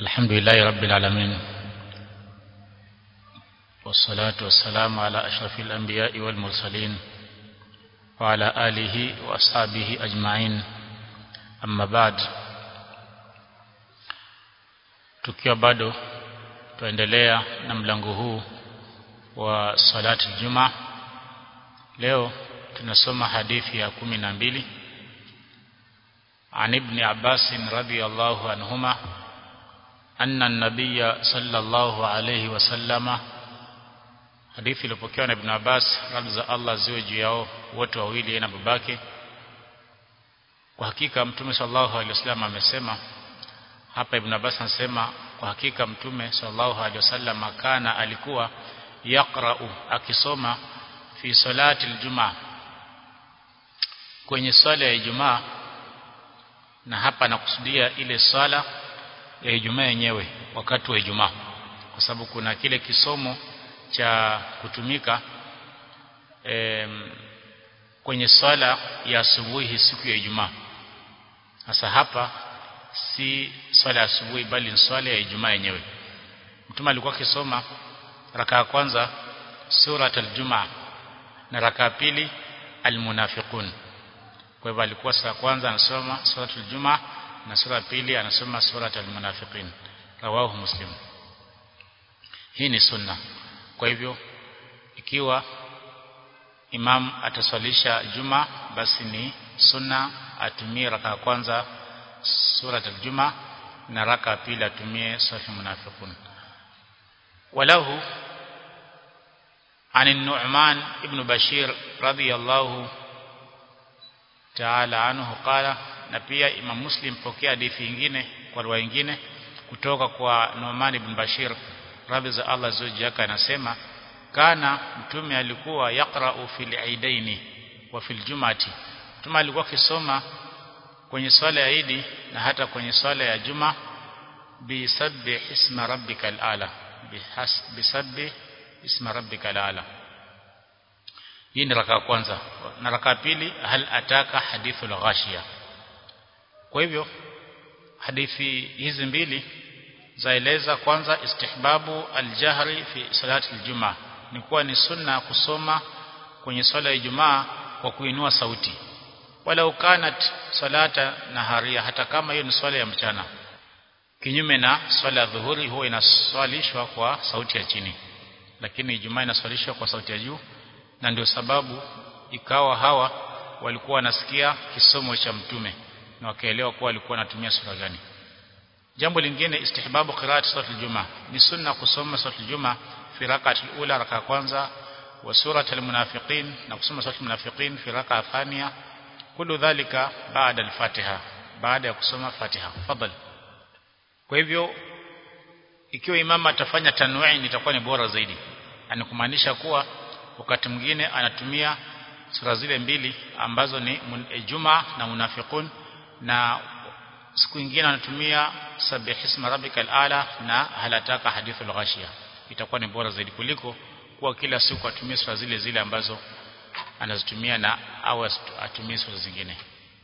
الحمد لله رب العالمين والصلاة والسلام على أشرف الأنبياء والمرسلين وعلى آله وأصحابه أجمعين أما بعد tukiwa bado tuendelea na mlango huu wa salati juma leo tunasoma hadithi ya kumi na mbili عن ابن عباس رضي الله عنهما أن النبي صلى الله عليه وسلم hadithi iliyopokewa na Ibn Abbas radhi za Allah ziwe juu yao wote wawili na babake kwa hakika mtume sallallahu alaihi wasallam amesema hapa Ibn Abbas anasema kwa hakika mtume sallallahu alaihi wasallam kana alikuwa yaqra'u akisoma fi salati aljumaa kwenye swala ya Ijumaa na hapa nakusudia ile swala ya Ijumaa yenyewe wakati wa Ijumaa kwa sababu kuna kile kisomo cha kutumika em, kwenye swala ya asubuhi siku ya Ijumaa sasa hapa si swala ya asubuhi bali ni swala ya Ijumaa yenyewe mtume alikuwa akisoma raka ya kwanza surat al-Jumaa na raka ya pili al-Munafiqun kwa hivyo alikuwa saa kwanza anasoma suratul Jumaa na sura ya pili anasoma suratul Munafiqin rawahu Muslim hii ni sunna kwa hivyo ikiwa imam ataswalisha Juma basi ni sunna atumie raka ya kwanza suratul Jumaa na raka ya pili atumie suratul Munafiqun walahu عن النعمان ابن بشير رضي الله taala anhu qala na pia Imam Muslim pokea hadithi nyingine kwa riwaya nyingine kutoka kwa Nu'man ibn Bashir radhi za Allah zoji yake anasema kana mtume alikuwa yaqra'u fil aidaini wa fil jumati mtume alikuwa akisoma kwenye swala ya Idi na hata kwenye swala ya Juma bi sabbi isma rabbikal ala bi sabbi isma rabbikal ala hii ni raka ya kwanza na raka pili hal ataka hadithul ghashiya kwa hivyo hadithi hizi mbili zaeleza kwanza istihbabu aljahri fi salati aljumaa ni kuwa ni sunna kusoma kwenye swala ya Ijumaa kwa kuinua sauti wala ukanat salata naharia hata kama hiyo ni swala ya mchana kinyume na swala ya dhuhuri huwa inaswalishwa kwa sauti ya chini lakini Ijumaa inaswalishwa kwa sauti ya juu na ndio sababu ikawa hawa walikuwa wanasikia kisomo cha mtume na wakaelewa kuwa alikuwa anatumia sura gani jambo lingine istihbabu qiraat surat al-jumaa ni sunna kusoma surat al-jumaa fi rak'at al-ula raka kwanza wa surat al-munafiqin na kusoma surat al-munafiqin fi raka thania kullu dhalika baada al-fatiha baada ya kusoma fatiha fadhali kwa hivyo ikiwa imama atafanya tanwini itakuwa ni bora zaidi anakumaanisha kuwa wakati mwingine anatumia sura zile mbili ambazo ni Juma na Munafiqun na siku nyingine anatumia Sabbihisma rabbikal ala na halataka hadithul ghashiya itakuwa ni bora zaidi kuliko kuwa kila siku atumie sura zile zile ambazo anazitumia na au atumie sura zingine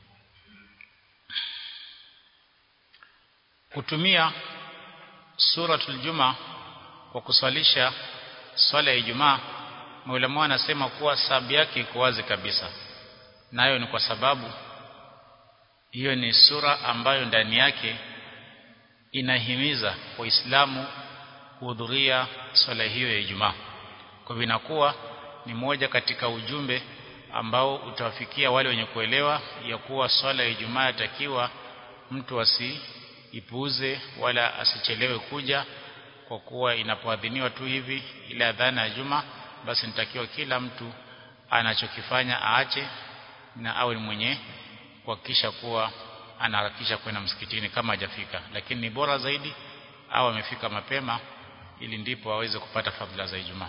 kutumia suratul juma kwa kuswalisha swala ya Ijumaa Maulama wanasema kuwa sababu yake iko wazi kabisa. Nayo ni kwa sababu hiyo ni sura ambayo ndani yake inahimiza Waislamu kuhudhuria swala hiyo ya Ijumaa. Kwa hivyo inakuwa ni moja katika ujumbe ambao utawafikia wale wenye kuelewa ya kuwa swala ya Ijumaa yatakiwa mtu asiipuuze wala asichelewe kuja kwa kuwa inapoadhiniwa tu hivi ile adhana ya Juma basi nitakiwa kila mtu anachokifanya aache na awe mwenye kuhakikisha kuwa anaharakisha kwenda msikitini kama hajafika lakini ni bora zaidi au amefika mapema ili ndipo aweze kupata fadhila za Ijumaa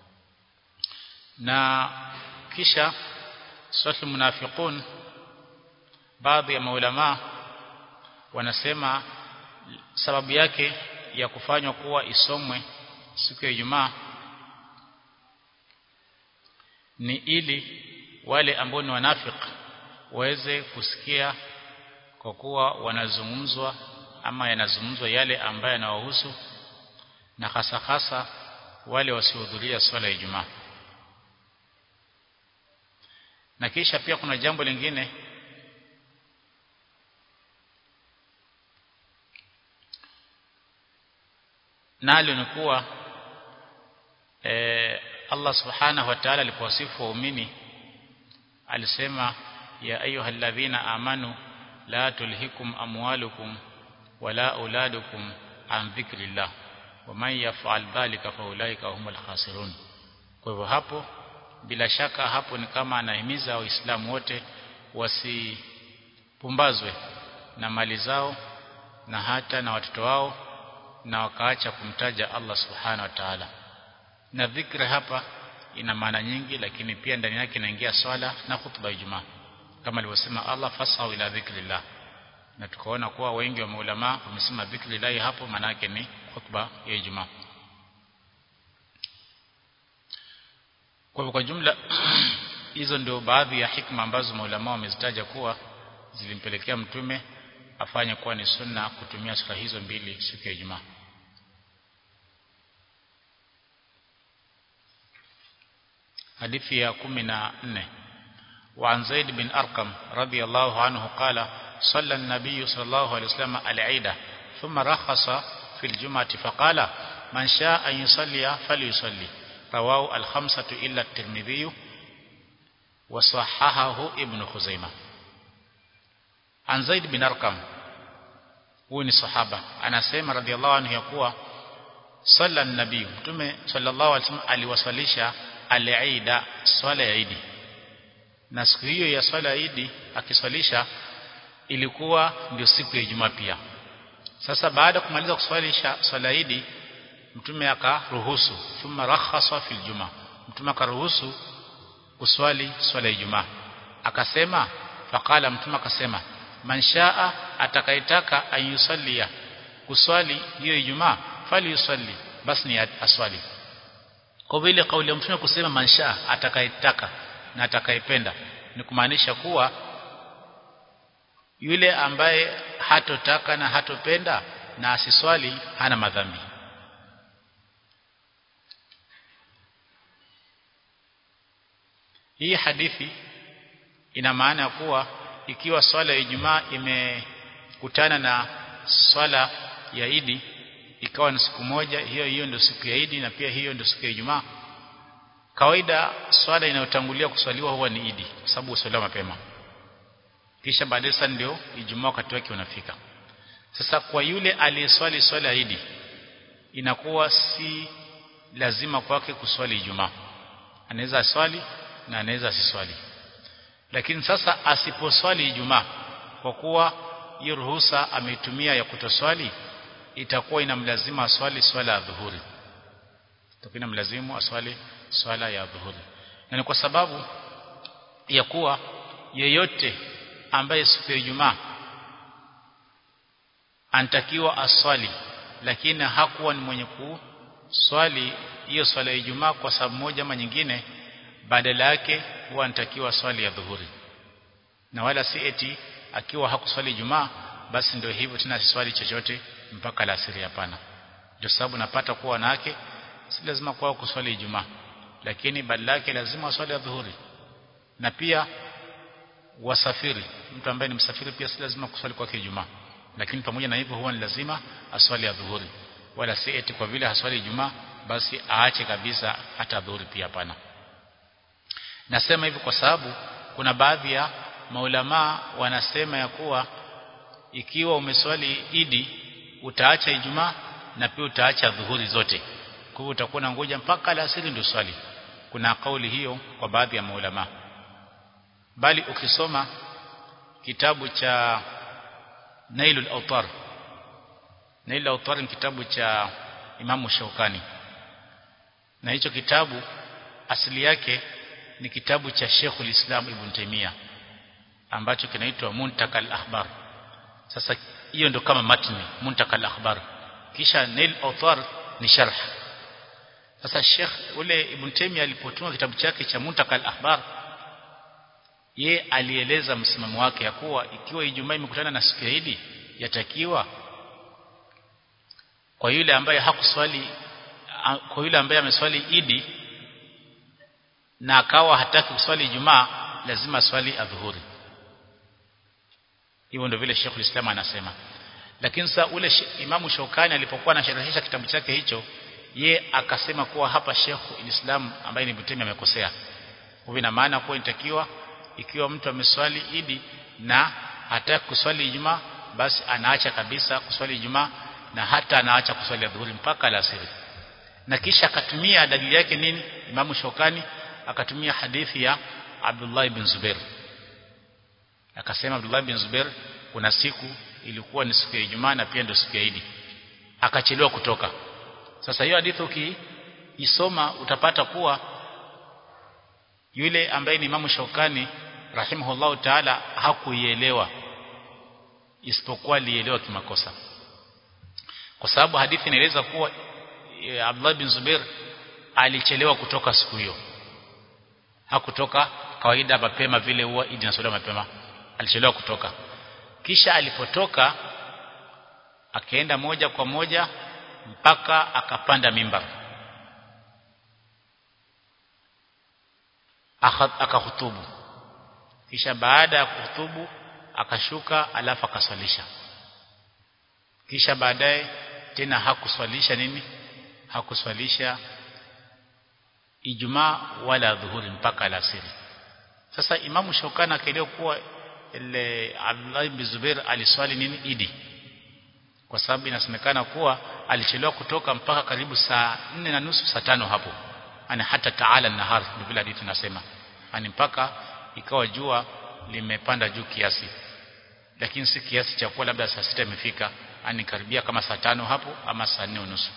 na kisha suratul munafiqun baadhi ya maulama wanasema sababu yake ya kufanywa kuwa isomwe siku ya Ijumaa ni ili wale ambao ni wanafiki waweze kusikia kwa kuwa wanazungumzwa ama yanazungumzwa yale ambayo yanawahusu na hasa hasa wale wasiohudhuria swala ya Ijumaa na kisha pia kuna jambo lingine nalo ni kuwa e, Allah subhanahu wa ta'ala alipowasifu waumini alisema ya ayyuhalladhina amanu la tulhikum amwalukum wala auladukum an dhikrillah waman yaf'al dhalika faulaika humul khasirun kwa hivyo hapo bila shaka hapo ni kama anahimiza waislamu wote wasipumbazwe na mali zao na hata na watoto wao na wakaacha kumtaja Allah subhanahu wa ta'ala na dhikri hapa ina maana nyingi lakini pia ndani yake inaingia swala na khutba ya Ijumaa kama alivyosema Allah fasau ila dhikrillah na tukaona kuwa wengi wa maulama wamesema dhikrillah hapo maana yake ni khutba ya Ijumaa kwa hivyo kwa jumla hizo ndio baadhi ya hikma ambazo maulama wamezitaja kuwa zilimpelekea mtume afanye kuwa ni sunna kutumia sura hizo mbili siku ya Ijumaa hadithi ya 14 وعن زيد بن أرقم رضي الله عنه قال صلى النبي صلى الله عليه وسلم العيد ثم رخص في الجمعة فقال من شاء أن يصلي فليصلي رواه الخمسة إلا الترمذي وصححه ابن خزيمة عن زيد بن أرقم huyu ni sahaba anasema radhiallahu anhu ya kuwa salla nabii mtume sallallahu alaihi wasallam aliwasalisha al-Eid swala ya Eid na siku hiyo ya swala ya Eid akiswalisha ilikuwa ndio siku ya Ijumaa pia sasa baada ya kumaliza kuswalisha swala ya Eid mtume akaruhusu thumma rakhasa fil jumaa mtume akaruhusu kuswali swala ya Ijumaa akasema faqala mtume akasema man shaa atakayetaka ayusallia kuswali hiyo Ijumaa fali yusalli basi ni aswali kwa vile kauli ya mtume kusema man shaa atakayetaka na atakayependa ni kumaanisha kuwa yule ambaye hatotaka na hatopenda na asiswali hana madhambi hii hadithi ina maana ya kuwa ikiwa swala ya Ijumaa imekutana na swala ya Idi ikawa ni siku moja hiyo hiyo ndio siku ya Idi na pia hiyo ndio siku ya Ijumaa kawaida swala inayotangulia kuswaliwa huwa ni Idi kwa sababu uswaliwa mapema kisha baadaye sasa ndio Ijumaa wakati wake unafika sasa kwa yule aliyeswali swala ya Idi inakuwa si lazima kwake kuswali Ijumaa anaweza aswali na anaweza asiswali lakini sasa asiposwali Ijumaa kwa kuwa hiyo ruhusa ameitumia ya kutoswali itakuwa inamlazima aswali swala ya dhuhuri itakuwa inamlazimu aswali swala ya dhuhuri na ni kwa sababu ya kuwa yeyote ambaye siku ya Ijumaa anatakiwa aswali lakini hakuwa ni mwenye kuswali hiyo swala ya Ijumaa kwa sababu moja ama nyingine badala yake huwa anatakiwa swali ya dhuhuri na wala si eti akiwa hakuswali Ijumaa basi ndio hivyo tena asiswali chochote mpaka alasiri hapana ndio sababu napata kuwa wanawake si lazima kwao kuswali Ijumaa lakini badala yake lazima waswali ya dhuhuri na pia wasafiri mtu ambaye ni msafiri pia si lazima kuswali kwake Ijumaa lakini pamoja na hivyo huwa ni lazima aswali ya dhuhuri wala si eti kwa vile haswali Ijumaa basi aache kabisa hata dhuhuri pia hapana nasema hivi kwa sababu kuna baadhi ya maulamaa wanasema ya kuwa ikiwa umeswali idi utaacha Ijumaa na pia utaacha dhuhuri zote kwa hivyo utakuwa na ngoja mpaka alasiri ndio swali kuna kauli hiyo kwa baadhi ya maulama bali ukisoma kitabu cha Nailul Awtar Nailul Awtar ni kitabu cha Imamu Shaukani na hicho kitabu asili yake ni kitabu cha Sheikhul Islam Ibn Taymiyyah ambacho kinaitwa Muntakal Akhbar sasa hiyo ndo kama matni Muntakal Akhbar kisha Nail Awtar ni sharh sasa Sheikh ule Ibn Taymiyyah alipotunga kitabu chake cha Muntakal Akhbar ye alieleza msimamo wake ya kuwa ikiwa Ijumaa imekutana na siku ya Idi yatakiwa kwa yule ambaye hakuswali kwa yule ambaye ameswali idi na akawa hataki kuswali Ijumaa lazima swali adhuhuri hivyo ndio vile Sheikh Islam anasema lakini sasa ule Imamu Shokani alipokuwa anasharhisha kitabu chake hicho ye akasema kuwa hapa Sheikh Islam ambaye ni Butemi amekosea kwa ina maana kuwa inatakiwa ikiwa mtu ameswali idi na hataki kuswali Ijumaa basi anaacha kabisa kuswali Ijumaa na hata anaacha kuswali adhuhuri mpaka alasiri na kisha akatumia dalili yake nini Imamu Shokani akatumia hadithi ya Abdullah ibn Zubair akasema Abdullah ibn Zubair kuna siku ilikuwa ni siku ya Ijumaa na pia ndio siku ya Idi akachelewa kutoka sasa hiyo hadithi ukiisoma utapata kuwa yule ambaye ni Imamu Shaukani rahimahullahu taala hakuielewa isipokuwa alielewa kimakosa kwa sababu hadithi inaeleza kuwa e, Abdullah bin Zubair alichelewa kutoka siku hiyo hakutoka kawaida mapema vile huwa idi nasaliwa mapema alichelewa kutoka kisha alipotoka akaenda moja kwa moja mpaka akapanda mimbar akahutubu kisha baada ya kuhutubu akashuka alafu akaswalisha kisha baadaye tena hakuswalisha nini hakuswalisha Ijumaa wala dhuhuri mpaka alasiri sasa imamu Shokana akaelewa kuwa ile Abdullah ibn Zubair aliswali nini Idi kwa sababu inasemekana kuwa alichelewa kutoka mpaka karibu saa nne na nusu saa tano hapo ana hata taala nahar ndio vile hadithi nasema ani mpaka ikawa jua limepanda juu kiasi lakini si kiasi cha kuwa labda saa sita imefika ani karibia kama saa tano hapo ama saa nne unusu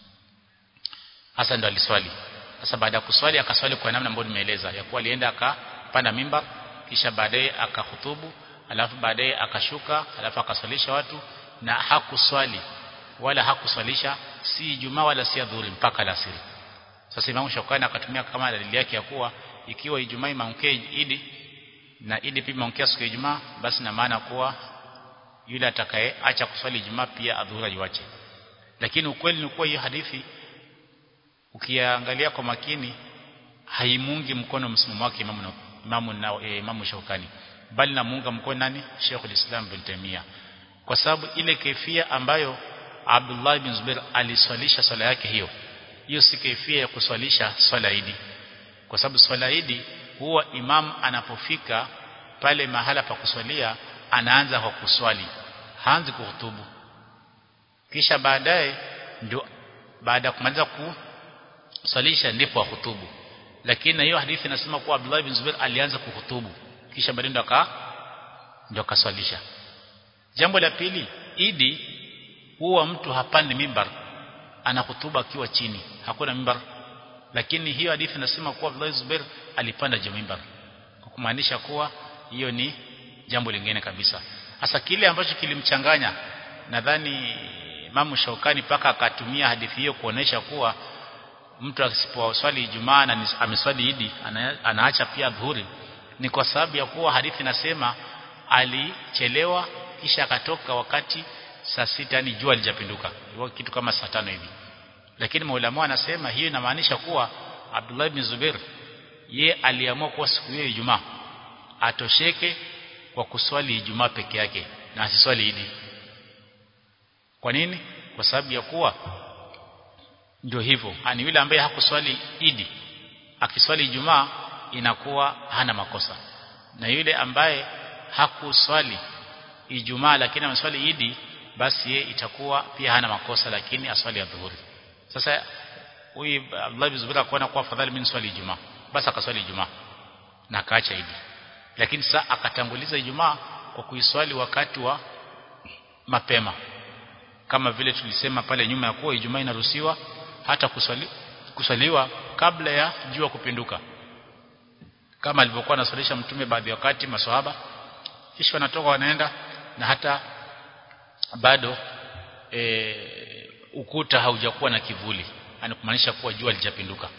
hasa ndo aliswali sasa baada ya kuswali akaswali kwa namna ambayo nimeeleza ya kuwa alienda akapanda mimbar kisha baadaye akahutubu alafu baadaye akashuka alafu akaswalisha watu na hakuswali wala hakuswalisha si Ijumaa wala si adhuhuri mpaka alasiri sasa Imam Shawkani akatumia kama dalili yake ya kuwa ikiwa Ijumaa imeamkia Idi na Idi pia imeamkia siku ya Ijumaa basi na maana kuwa yule atakaye acha kuswali Ijumaa pia adhuhuri iwache lakini ukweli ni kuwa hiyo hadithi ukiangalia kwa makini haimungi mkono msimamo wake Imam Imam na e, Imam Shawkani bali namuunga mkono nani Sheikh al-Islam bin Taymiyyah kwa sababu ile kaifia ambayo Abdullah bin Zubair aliswalisha swala yake hiyo hiyo si kaifia ya kuswalisha swala idi kwa sababu swala idi huwa imam anapofika pale mahala pa kuswalia anaanza kwa kuswali haanzi kuhutubu kisha baadaye ndio baada ya kumaliza kuswalisha ndipo ahutubu lakini hiyo hadithi inasema kuwa Abdullah bin Zubair alianza kuhutubu kisha baadaye ndo aka ndio akaswalisha jambo la pili idi huwa mtu hapandi mimbar anahutuba akiwa chini hakuna mimbar lakini hiyo hadithi inasema kuwa Abdullah Zubair alipanda juu mimbar kwa kumaanisha kuwa hiyo ni jambo lingine kabisa hasa kile ambacho kilimchanganya nadhani Imam Shaukani paka akatumia hadithi hiyo kuonesha kuwa mtu asiposwali Ijumaa na ameswali Idi ana, anaacha pia dhuhuri ni kwa sababu ya kuwa hadithi inasema alichelewa kisha akatoka wakati saa sita ni jua lijapinduka kitu kama saa tano hivi lakini maulama anasema hiyo inamaanisha kuwa Abdullah ibn Zubair ye aliamua kuwa siku hiyo Ijumaa atosheke kwa kuswali Ijumaa peke yake na asiswali Idi kwa nini kwa sababu ya kuwa ndio hivyo ani yule ambaye hakuswali Idi akiswali Ijumaa inakuwa hana makosa na yule ambaye hakuswali Ijumaa lakini ameswali Idi basi ye itakuwa pia hana makosa lakini aswali adhuhuri sasa huyu Abdullah bin Zubair akaona kuwa afadhali mimi swali Ijumaa basi akaswali Ijumaa na akaacha Idi lakini sasa akatanguliza Ijumaa kwa kuiswali wakati wa mapema kama vile tulisema pale nyuma ya kuwa Ijumaa inaruhusiwa hata kuswali, kuswaliwa kabla ya jua kupinduka kama alivyokuwa anaswalisha mtume baadhi ya wakati maswahaba kisha wanatoka wanaenda na hata bado e, ukuta haujakuwa na kivuli yani kumaanisha kuwa jua lijapinduka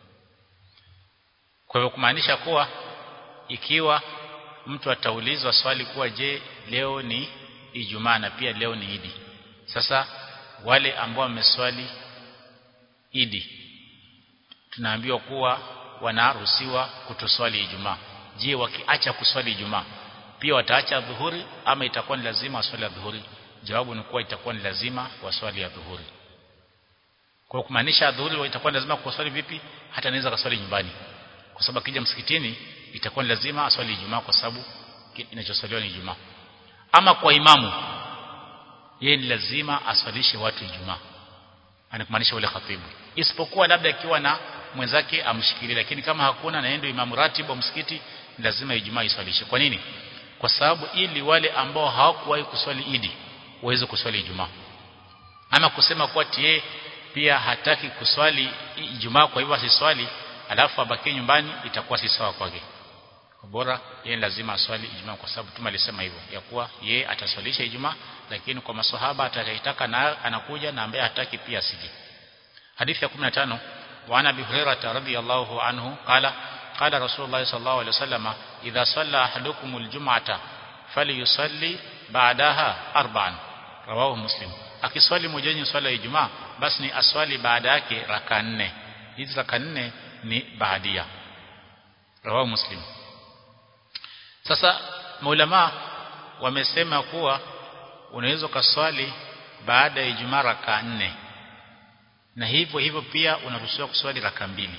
kwa hivyo kumaanisha kuwa ikiwa mtu ataulizwa swali kuwa je leo ni Ijumaa na pia leo ni Idi sasa wale ambao wameswali idi tunaambiwa kuwa wanaruhusiwa kutoswali Ijumaa je wakiacha kuswali Ijumaa pia wataacha dhuhuri ama itakuwa ni lazima waswali dhuhuri jawabu ni kuwa itakuwa ni lazima waswali ya dhuhuri kwa kumaanisha dhuhuri itakuwa ni lazima kuswali vipi hata anaweza kaswali nyumbani kwa sababu akija msikitini itakuwa ni lazima aswali Ijumaa kwa sababu inachoswaliwa ni Ijumaa ama kwa imamu yeye ni lazima aswalishe watu Ijumaa anakumaanisha ule khatibu isipokuwa labda ikiwa na mwenzake amshikilie lakini kama hakuna na ndio imamu ratibu wa msikiti lazima Ijumaa iswalishe kwa nini kwa sababu ili wale ambao hawakuwahi kuswali Idi waweze kuswali Ijumaa ama kusema kuwa tie pia hataki kuswali Ijumaa kwa hivyo asiswali alafu abaki nyumbani itakuwa si sawa kwake bora yeye lazima aswali Ijumaa kwa sababu Mtume alisema hivyo ya kuwa yeye ataswalisha Ijumaa lakini kwa maswahaba atakayetaka na anakuja na ambaye hataki pia asije hadithi ya 15 وعن ابي هريره رضي الله عنه قال قال رسول الله صلى الله عليه وسلم اذا صلى احدكم الجمعه فليصلي بعدها اربعا رواه مسلم akiswali mmoja swala ya Ijumaa basi ni aswali baada yake raka nne hizi raka nne ni baadia rawahu muslim sasa maulama wamesema kuwa unaweza kaswali baada ya Ijumaa raka nne na hivyo hivyo pia unaruhusiwa kuswali raka mbili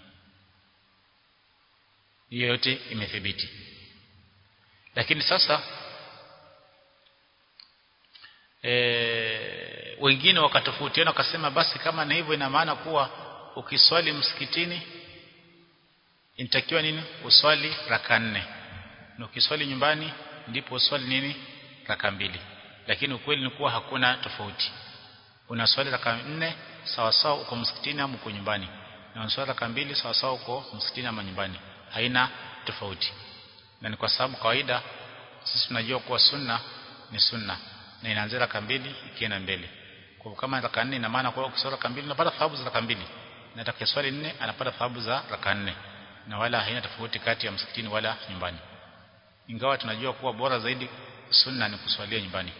hiyo yote imethibiti lakini sasa e, wengine wakatofautiana wakasema basi kama na hivyo ina maana kuwa ukiswali msikitini inatakiwa nini uswali raka nne na ukiswali nyumbani ndipo uswali nini raka mbili lakini ukweli ni kuwa hakuna tofauti unaswali raka nne sawa sawa uko msikitini ama uko nyumbani na unaswali raka mbili sawa sawa uko msikitini ama nyumbani haina tofauti na ni kwa sababu kawaida sisi tunajua kuwa sunna ni sunna na inaanzia raka mbili ikienda mbele kwa kama raka nne ina maana kwa ukiswali raka mbili unapata thawabu za raka mbili na atakayeswali nne anapata thawabu za raka nne na wala haina tofauti kati ya msikitini wala nyumbani ingawa tunajua kuwa bora zaidi sunna ni kuswalia nyumbani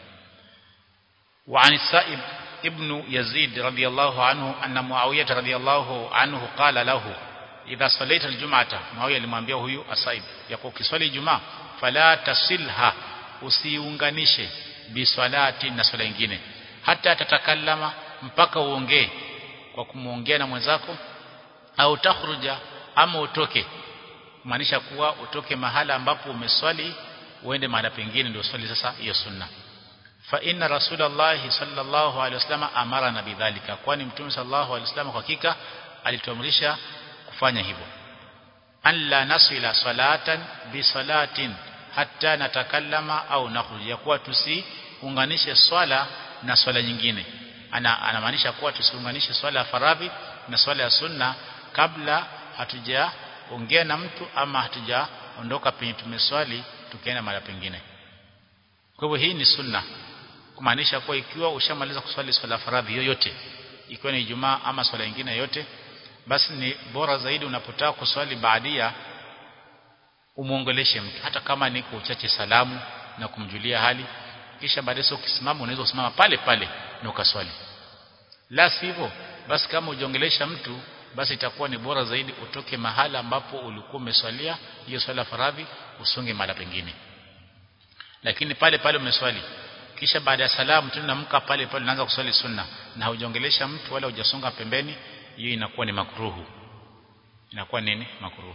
وعن السائب ابن يزيد رضي الله عنه أن معاوية رضي الله عنه قال له إذا صليت الجمعة معاوية alimwambia huyu asaib yako kiswali jumaa fala tasilha usiunganishe biswalati na swala nyingine hata tatakallama mpaka uongee kwa kumuongea na mwenzako au takhruja ama utoke maanisha kuwa utoke mahala ambapo umeswali uende mahala pengine ndio swali sasa hiyo sunna fa inna rasulallahi sallallahu alaihi wasallam amarana bidhalika kwani mtume sallallahu alaihi wasallam kwa hakika alituamrisha kufanya hivyo alla nasila salatan bi salatin hatta natakallama au nakhruj ya kuwa tusiunganishe swala na swala nyingine ana anamaanisha kuwa tusiunganishe swala ya faradhi na swala ya sunna kabla hatujaongea na mtu ama hatujaondoka penye tumeswali tukienda mara pengine kwa hivyo hii ni sunna kumaanisha kuwa ikiwa ushamaliza kuswali swala faradhi yoyote ikiwa ni Ijumaa ama swala nyingine yote basi ni bora zaidi unapotaka kuswali baadia umuongeleshe mtu hata kama ni kwa uchache salamu na kumjulia hali kisha baadaye ukisimama unaweza kusimama pale pale na ukaswali la sivyo basi kama ujiongelesha mtu basi itakuwa ni bora zaidi utoke mahala ambapo ulikuwa umeswalia hiyo swala faradhi usonge mahala pengine lakini pale pale umeswali kisha baada ya salamu tunamka pale pale unaanza kuswali sunna na haujongelesha mtu wala hujasonga pembeni hiyo inakuwa ni makruhu inakuwa nini makruhu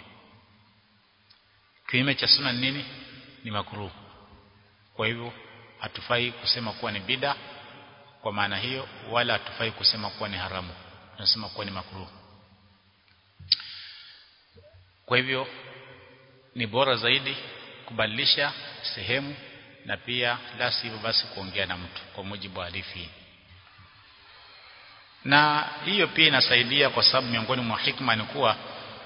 kinyume cha sunna nini ni makruhu kwa hivyo hatufai kusema kuwa ni bida kwa maana hiyo wala hatufai kusema kuwa ni haramu tunasema kuwa ni makruhu kwa hivyo ni bora zaidi kubadilisha sehemu na pia la sivyo basi kuongea na mtu kwa mujibu wa hadithi na hiyo pia inasaidia kwa sababu miongoni mwa hikma ni kuwa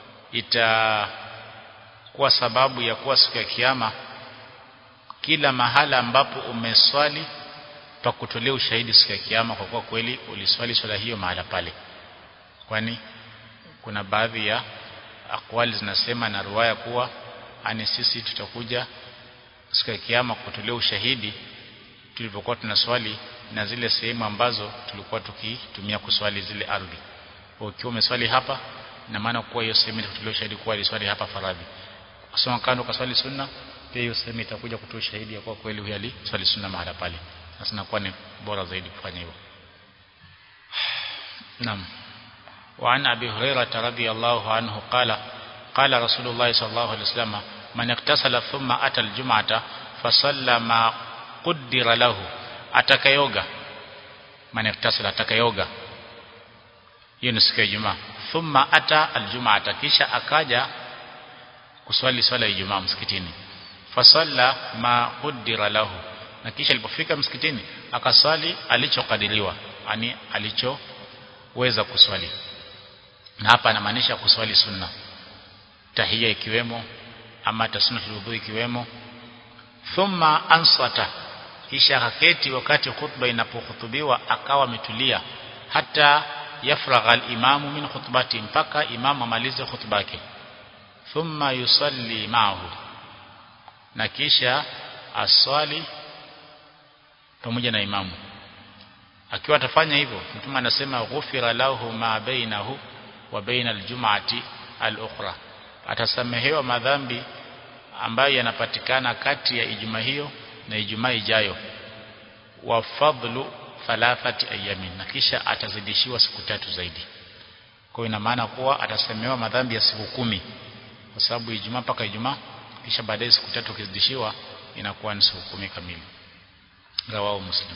itakuwa sababu ya kuwa siku ya kiyama kila mahala ambapo umeswali pa kutolea ushahidi siku ya kiyama kwa kuwa kweli uliswali swala hiyo mahala pale kwani kuna baadhi ya akwali zinasema na ruwaya kuwa ani sisi tutakuja siku ya kiyama kutolea ushahidi tulipokuwa tunaswali na zile sehemu ambazo tulikuwa tukitumia kuswali zile ardhi ukiwa umeswali hapa na maana kuwa hiyo sehemu itakutoa shahidi kuwa aliswali hapa faradhi kusoma kando kaswali sunna pia hiyo sehemu itakuja kutoa shahidi ya kuwa kweli huyo aliswali sunna mahala pale sasa inakuwa ni bora zaidi kufanya hivyo naam وعن أبي هريرة رضي الله عنه قال قال رسول الله صلى الله عليه وسلم من اغتسل ثم أتى الجمعة فصلى ما قدر له atakayoga man iktasala atakayoga hiyo ni siku ya Ijumaa thumma ata aljumaa kisha akaja kuswali swala ya Ijumaa msikitini fasalla ma qaddara lahu na kisha alipofika msikitini akaswali alichokadiriwa yani alichoweza kuswali na hapa anamaanisha kuswali sunna tahia ikiwemo ama tasnatul wudhu ikiwemo thumma ansata kisha akaketi wakati khutba inapohutubiwa akawa ametulia hata yafragha al-imamu min khutbati mpaka imamu amalize khutba yake thumma yusalli ma'ahu na kisha aswali pamoja na imamu akiwa atafanya hivyo mtume anasema ghufira lahu ma bainahu wa baina aljum'ati al-ukhra atasamehewa madhambi ambayo yanapatikana kati ya ijumaa hiyo na ijumaa ijayo wa fadlu thalathati ayamin na kisha atazidishiwa siku tatu zaidi kwa ina maana kuwa atasamehewa madhambi ya siku kumi kwa sababu ijumaa mpaka ijumaa kisha baadaye siku tatu kizidishiwa inakuwa ni siku kumi kamili rawahu muslim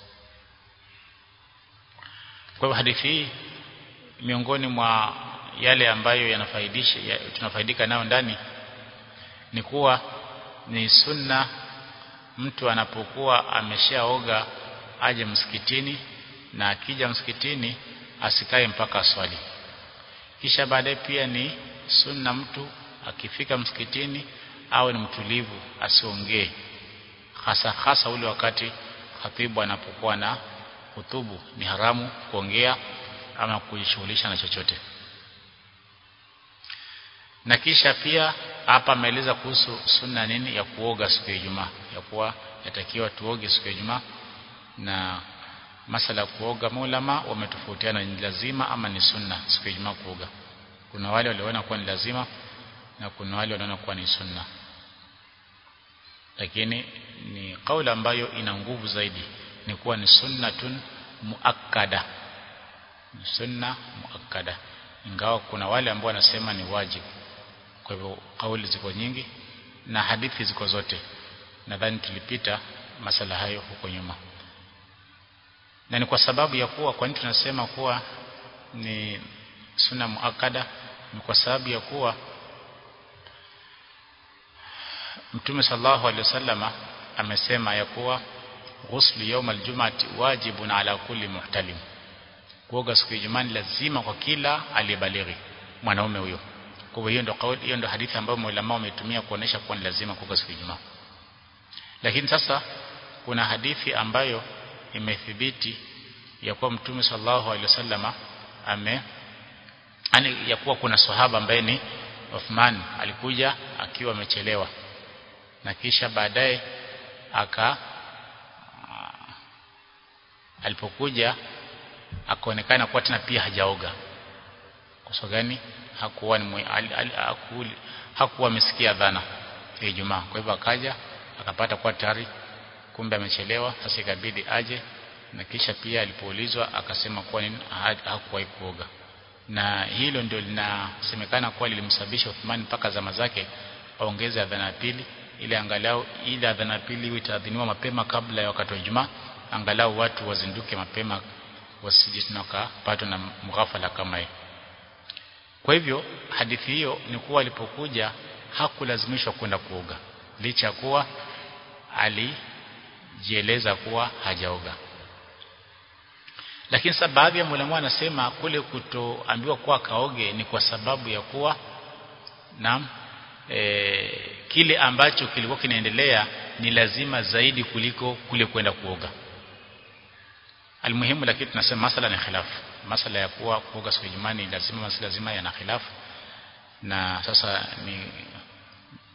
kwa hivyo hadithi hii miongoni mwa yale ambayo yanafaidisha ya, tunafaidika nayo ndani ni kuwa ni sunna mtu anapokuwa ameshaoga aje msikitini na akija msikitini asikae mpaka swali kisha baadaye pia ni sunna mtu akifika msikitini awe ni mtulivu asiongee hasa hasa ule wakati khatibu anapokuwa na hutubu ni haramu kuongea ama kujishughulisha na chochote na kisha pia hapa ameeleza kuhusu sunna nini ya kuoga siku ya Ijumaa ya kuwa yatakiwa tuoge siku ya Ijumaa na masala ya kuoga maulama wametofautiana ni lazima ama ni sunna siku ya Ijumaa kuoga kuna wale waliona kuwa ni lazima na kuna wale wanaona kuwa ni sunna lakini ni kauli ambayo ina nguvu zaidi ni kuwa ni sunnatun muakkada ni sunna muakkada ingawa kuna wale ambao wanasema ni wajibu kwa hivyo kauli ziko nyingi na hadithi ziko zote nadhani tulipita masala hayo huko nyuma na ni kwa sababu ya kuwa kwa nini tunasema kuwa ni sunna muakada ni kwa sababu ya kuwa Mtume sallallahu alaihi wasallama amesema ya kuwa ghuslu yawm aljum'ati wajibun ala kulli muhtalim kuoga siku ya Ijumaa lazima kwa kila aliyebalighi mwanaume huyo kwa hivyo hiyo ndio kauli hiyo ndio hadithi ambayo maulama wametumia kuonesha kuwa ni lazima kuoga siku ya Ijumaa lakini sasa kuna hadithi ambayo imethibiti ya kuwa Mtume sallallahu alaihi wasallama ame yani ya kuwa kuna sahaba ambaye ni Uthman alikuja akiwa amechelewa na kisha baadaye aka alipokuja akaonekana kuwa tena pia hajaoga kwa sababu gani hakuwa ni hakuwa amesikia dhana ya Ijumaa kwa hivyo akaja akapata kuwa tayari kumbe amechelewa sasa ikabidi aje na kisha pia alipoulizwa akasema kuwa nini hakuwahi kuoga na hilo ndio linasemekana kuwa lilimsababisha Uthman mpaka zama zake aongeze adhana ya pili ili angalau ile adhana ya pili iwe itaadhiniwa mapema kabla ya wakati wa Ijumaa angalau watu wazinduke mapema wasije tena wakapatwa na mghafala kama hii kwa hivyo hadithi hiyo ni kuwa alipokuja hakulazimishwa kwenda kuoga licha kuwa alijieleza kuwa hajaoga lakini sasa baadhi ya mwalimu anasema kule kutoambiwa kuwa kaoge ni kwa sababu ya kuwa na e, kile ambacho kilikuwa kinaendelea ni lazima zaidi kuliko kule kwenda kuoga almuhimu lakini tunasema masala ni khilafu masala ya kuwa kuoga siku ya ni lazima masala lazima yana khilafu na sasa ni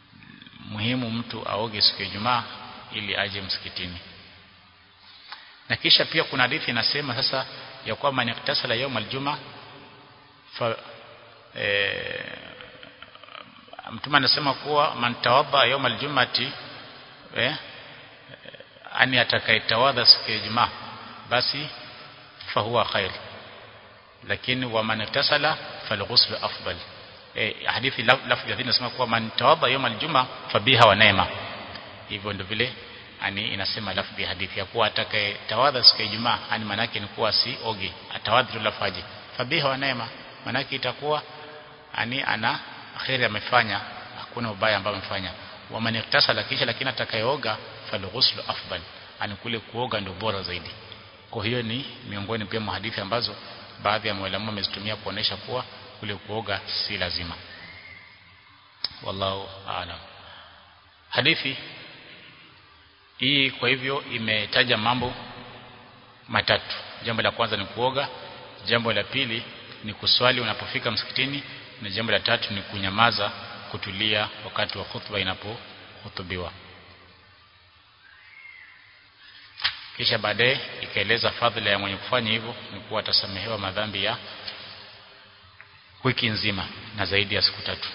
muhimu mtu aoge siku ya Ijumaa ili aje msikitini na kisha pia kuna hadithi inasema sasa ya kwamba man iktasala yawm aljuma fa e, mtume anasema kuwa man tawadda yawm aljumati eh ani atakayetawadha siku ya Ijumaa basi fahuwa khair lakini wa man iktasala falghusl afdal eh hadithi lafzi ya inasema kuwa man tawadda yawm aljuma fabiha wa neema hivyo ndio vile ani inasema lafzi ya hadithi ya kuwa atakayetawadha siku ya Ijumaa ani manake ni kuwa si oge atawadhi lafaji fabiha wa neema manake itakuwa ani ana khairi amefanya hakuna ubaya ambao amefanya wa man iktasala kisha lakini atakayeoga falghusl afdal ani kule kuoga ndio bora zaidi kwa hiyo ni miongoni pia mwa hadithi ambazo baadhi ya walimu wamezitumia kuonesha kuwa kule kuoga si lazima wallahu aalam hadithi hii kwa hivyo imetaja mambo matatu jambo la kwanza ni kuoga jambo la pili ni kuswali unapofika msikitini na jambo la tatu ni kunyamaza kutulia wakati wa khutba inapohutubiwa kisha baadaye ikaeleza fadhila ya mwenye kufanya hivyo ni kuwa atasamehewa madhambi ya wiki nzima na zaidi ya siku tatu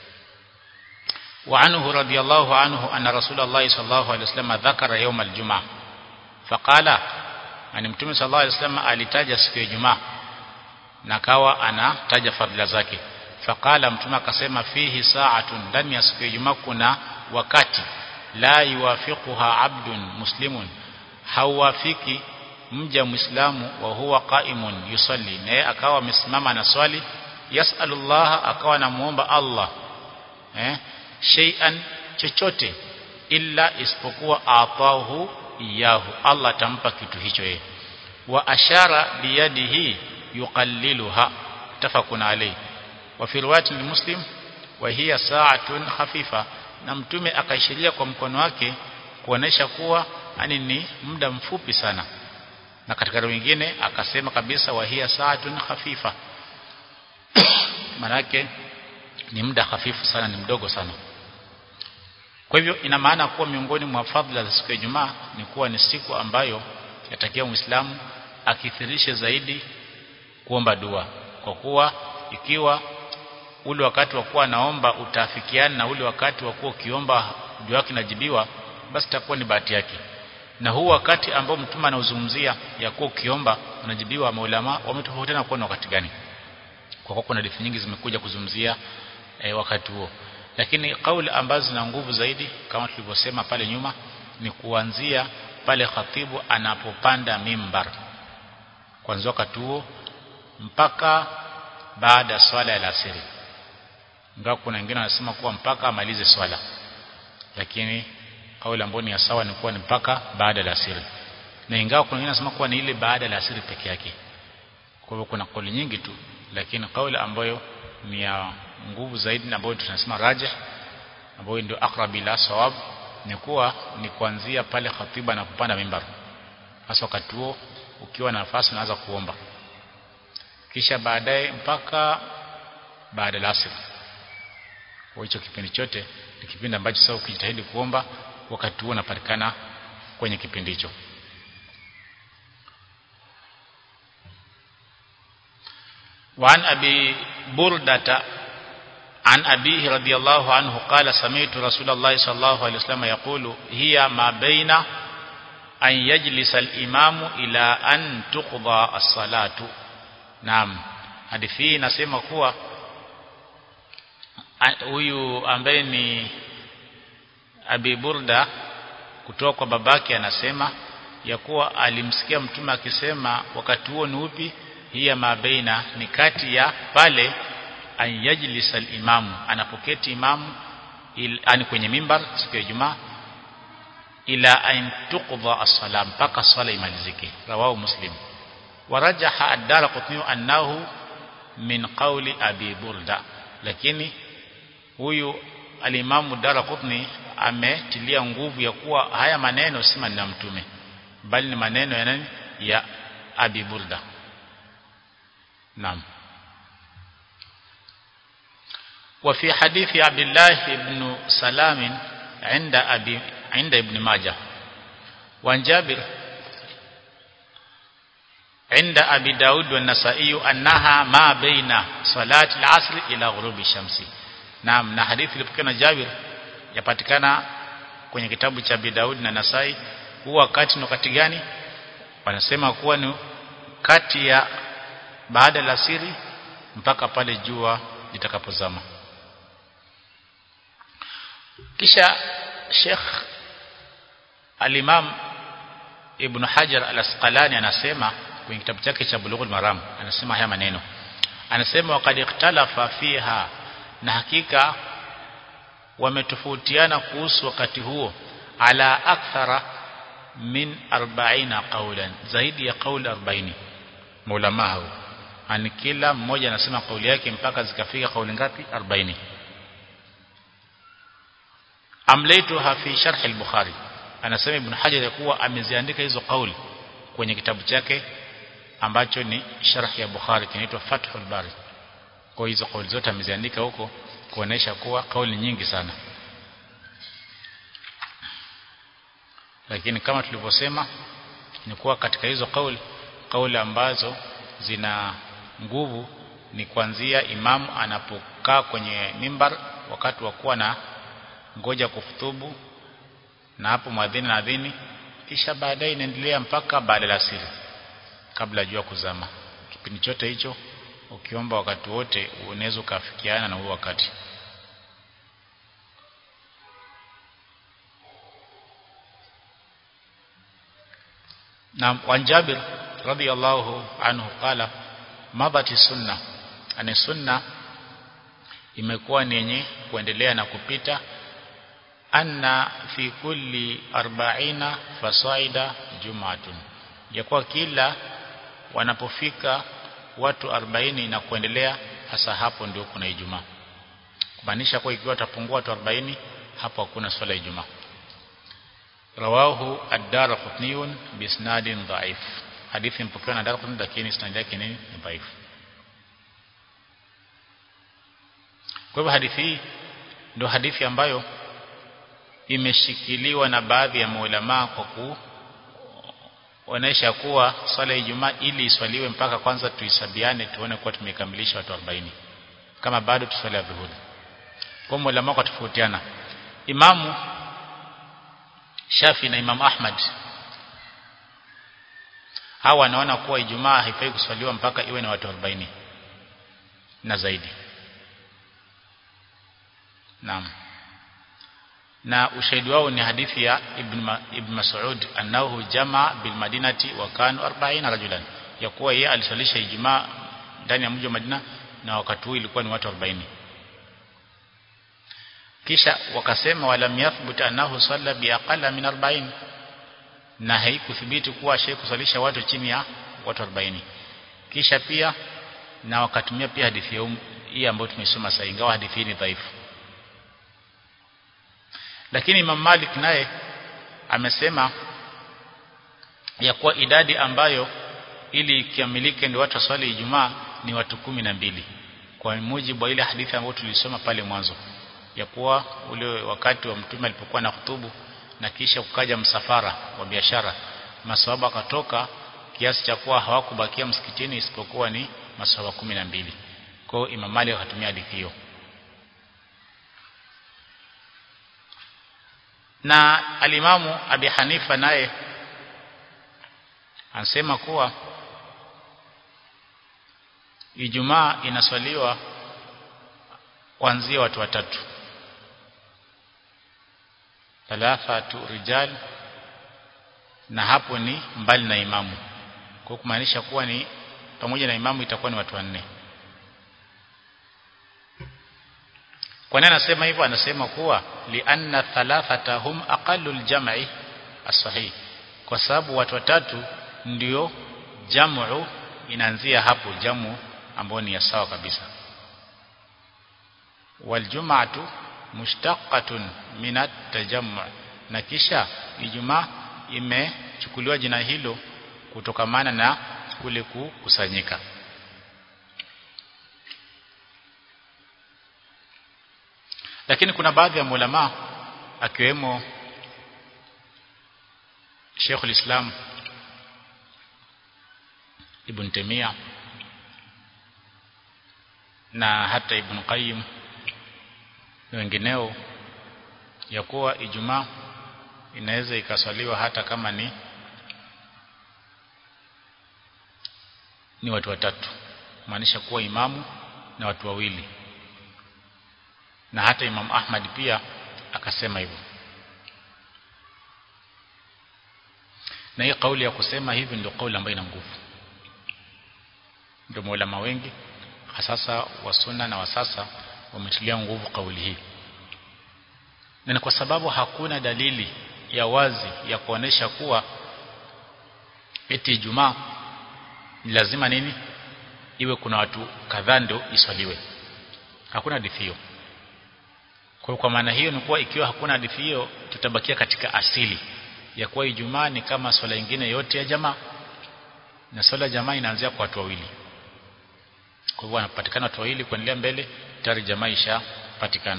وعنه رضي الله عنه أن رسول الله صلى الله عليه وسلم ذكر يوم الجمعة فقال أن متوم صلى الله عليه وسلم alitaja siku ya Ijumaa na kawa anataja fadhila zake faqala mtume akasema fihi sa'atun ndani ya siku ya Ijumaa kuna wakati la yuwafiquha abdun muslimun hauwafiki mja muislamu wa huwa qaimun yusalli naye akawa amesimama na swali yasalullah akawa namuomba Allah eh shay'an chochote illa isipokuwa atahu iyahu Allah atampa kitu hicho yeye wa ashara biyadihi yuqalliluha tafakuna alayhi wa fi riwayat muslim wa hiya sa'atun khafifa na mtume akaishiria kwa mkono wake kuonesha kuwa yani ni muda mfupi sana na katika wengine akasema kabisa wa hiya sa'atun khafifa manake ni muda hafifu sana ni mdogo sana kwa hivyo ina maana kuwa miongoni mwa fadhila za siku ya Ijumaa ni kuwa ni siku ambayo yatakiwa Muislamu akithirishe zaidi kuomba dua kwa kuwa ikiwa ule wakati wa kuwa anaomba utaafikiana na ule wakati wa kuwa ukiomba dua yake inajibiwa basi itakuwa ni bahati yake na huu wakati ambao mtume anauzungumzia ya kuwa ukiomba unajibiwa maulama wametofautiana kuwa wakati gani kwa kuwa kuna hadithi nyingi zimekuja kuzungumzia e, wakati huo lakini kauli ambazo zina nguvu zaidi kama tulivyosema pale nyuma ni kuanzia pale khatibu anapopanda mimbar kuanzia wakati huo mpaka baada ya swala ya alasiri ingawa kuna wengine wanasema kuwa mpaka amalize swala lakini kauli ambayo ni ya sawa ni kuwa ni mpaka baada ya alasiri na ingawa kuna wengine wanasema kuwa ni ile baada ya alasiri peke yake kwa hivyo kuna kauli nyingi tu lakini kauli ambayo ni ya nguvu zaidi na ambayo tunasema rajih ambayo ndio aqrab ila sawab ni kuwa ni kuanzia pale khatiba na kupanda mimbar hasa wakati huo ukiwa na nafasi unaanza kuomba kisha baadaye mpaka baada ya asr kwa hicho kipindi chote ni kipindi ambacho sasa ukijitahidi kuomba wakati huo unapatikana kwenye kipindi hicho وعن أبي بردة عن أبيه رضي الله عنه قال سمعت رسول الله صلى الله عليه وسلم يقول هي ما بين أن يجلس الإمام إلى أن تقضى الصلاة نعم hadithi hii inasema kuwa huyu ambaye ni Abi Burda kutoka kwa babake anasema ya kuwa alimsikia mtume akisema wakati huo ni upi hiya mabaina ni kati ya pale an yajlis al-imamu anapoketi imamu ani kwenye mimbar siku ya Ijumaa ila an tuqdha as-sala mpaka swala imalizike rawahu muslim warajaha ad-darqutni annahu min qawli abi burda lakini huyu al-imamu darqutni ametilia nguvu ya kuwa haya maneno si maneno ya mtume bali ni maneno ya nani ya abi burda نعم وفي حديث عبد الله بن سلام عند أبي عند ابن ماجه وعن جابر عند أبي داود والنسائي أنها ما بين صلاة العصر إلى غروب الشمس نعم na hadithi ilipokuwa na Jabir yapatikana kwenye kitabu cha Abi Daud na Nasai huwa wakati ni wakati gani wanasema kuwa ni kati ya baada ya asiri mpaka pale jua litakapozama kisha Sheikh Al-Imam Ibn Hajar Al-Asqalani anasema kwenye kitabu chake cha Bulughul Maram anasema haya maneno anasema waqad ikhtalafa fiha na hakika wametofautiana kuhusu wakati huo ala akthara min 40 qawlan zaidi ya kauli 40 maulama hao ani kila mmoja anasema kauli yake mpaka zikafika kauli ngapi 40 amlaituha fi sharh al-bukhari anasema ibn hajar ya kuwa ameziandika hizo kauli kwenye kitabu chake ambacho ni sharh ya bukhari kinaitwa fathul bari kwa hizo kauli zote ameziandika huko kuonesha kuwa kauli nyingi sana lakini kama tulivyosema ni kuwa katika hizo kauli kauli ambazo zina nguvu ni kuanzia imamu anapokaa kwenye mimbar wakati wa kuwa na ngoja kufutubu na hapo mwadhini na adhini kisha baadaye inaendelea mpaka baada ya asiri kabla jua kuzama kipindi chote hicho ukiomba wakati wote unaweza ukafikiana na huo wakati na wan Jabir radiyallahu anhu qala madhati sunna ani sunna imekuwa ni yenye kuendelea na kupita anna fi kulli arba'ina fasaida jumatun yakuwa kila wanapofika watu 40 na kuendelea hasa hapo ndio kuna ijumaa kumaanisha kwa ikiwa watapungua watu 40 hapo hakuna swala ya ijumaa rawahu ad-darqutni bi isnadin dha'if hadithi mpokewa na darqutni lakini isnad yake ni dha'if kwa hivyo hadithi hii ndio hadithi ambayo imeshikiliwa na baadhi ya maulama kwa kuonesha kuwa swala ya Ijumaa ili iswaliwe mpaka kwanza tuisabiane tuone kuwa tumekamilisha watu 40 kama bado tuswali dhuhuri kwa maulama kwa tofautiana imamu Shafi na Imam Ahmad hawa wanaona kuwa Ijumaa haifai kuswaliwa mpaka iwe na watu 40 na zaidi Naam na ushahidi wao ni hadithi ya Ibn, Ma, Ibn Mas'ud annahu jamaa bil madinati wa kanu 40 rajulan ya kuwa yeye alisalisha Ijumaa ndani ya mji wa Madina na wakati huu ilikuwa ni watu 40 kisha wakasema walam yathbut annahu salla bi aqalla min 40 na haikuthibiti kuwa shehe kusalisha watu chini ya watu 40 kisha pia na wakatumia pia hadithi hii ambayo tumesoma sasa ingawa hadithi hii ni dhaifu lakini Imam Malik naye amesema ya kuwa idadi ambayo ili ikamilike ndio watu swali Ijumaa ni watu kumi na mbili kwa mujibu wa ile hadithi ambayo tulisoma pale mwanzo ya kuwa ule wakati wa mtume alipokuwa na hutubu na kisha kukaja msafara wa biashara maswahaba akatoka kiasi cha kuwa hawakubakia msikitini isipokuwa ni maswahaba kumi na mbili kwa hiyo Imam Malik akatumia hadithi hiyo na alimamu Abi Hanifa naye anasema kuwa Ijumaa inaswaliwa kuanzia watu watatu thalathatu rijal na hapo ni mbali na imamu kwa kumaanisha kuwa ni pamoja na imamu itakuwa ni watu wanne kwa nini anasema hivyo anasema kuwa lianna thalathata hum aqallu aljam'i as-sahih kwa sababu watu watatu ndio jamu inaanzia hapo jamu ambayo ni ya sawa kabisa waljum'atu mushtaqatun min at-tajammu na kisha ijumaa imechukuliwa jina hilo kutokamana na kule kukusanyika lakini kuna baadhi ya ulama akiwemo Sheikh islam Ibn Taymiyyah na hata Ibn Qayyim na wengineo ya kuwa Ijumaa inaweza ikaswaliwa hata kama ni ni watu watatu maanisha kuwa imamu na watu wawili na hata Imam Ahmad pia akasema hivyo na hii kauli ya kusema hivi ndio kauli ambayo ina nguvu ndio maulama wengi hasasa wa sunna na wasasa wametilia nguvu kauli hii na ni kwa sababu hakuna dalili ya wazi ya kuonesha kuwa eti Ijumaa lazima nini iwe kuna watu kadhaa ndio iswaliwe hakuna hadithi hiyo kwa kwa maana hiyo ni kuwa ikiwa hakuna hadithi hiyo tutabakia katika asili ya kuwa Ijumaa ni kama swala nyingine yote ya jamaa na swala ya jamaa inaanzia kwa watu wawili kwa hivyo wanapatikana watu wawili kuendelea mbele tayari jamaa ishapatikana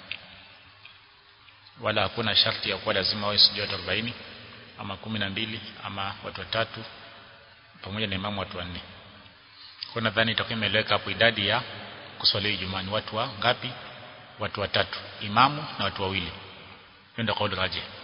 wala hakuna sharti ya kuwa lazima wawe sijui watu 40 ama kumi na mbili ama watu watatu pamoja na imamu watu wanne kwa nadhani itakuwa imeeleweka hapo idadi ya kuswali Ijumaa ni watu wa ngapi watu watatu imamu na watu wawili ndio kauli raji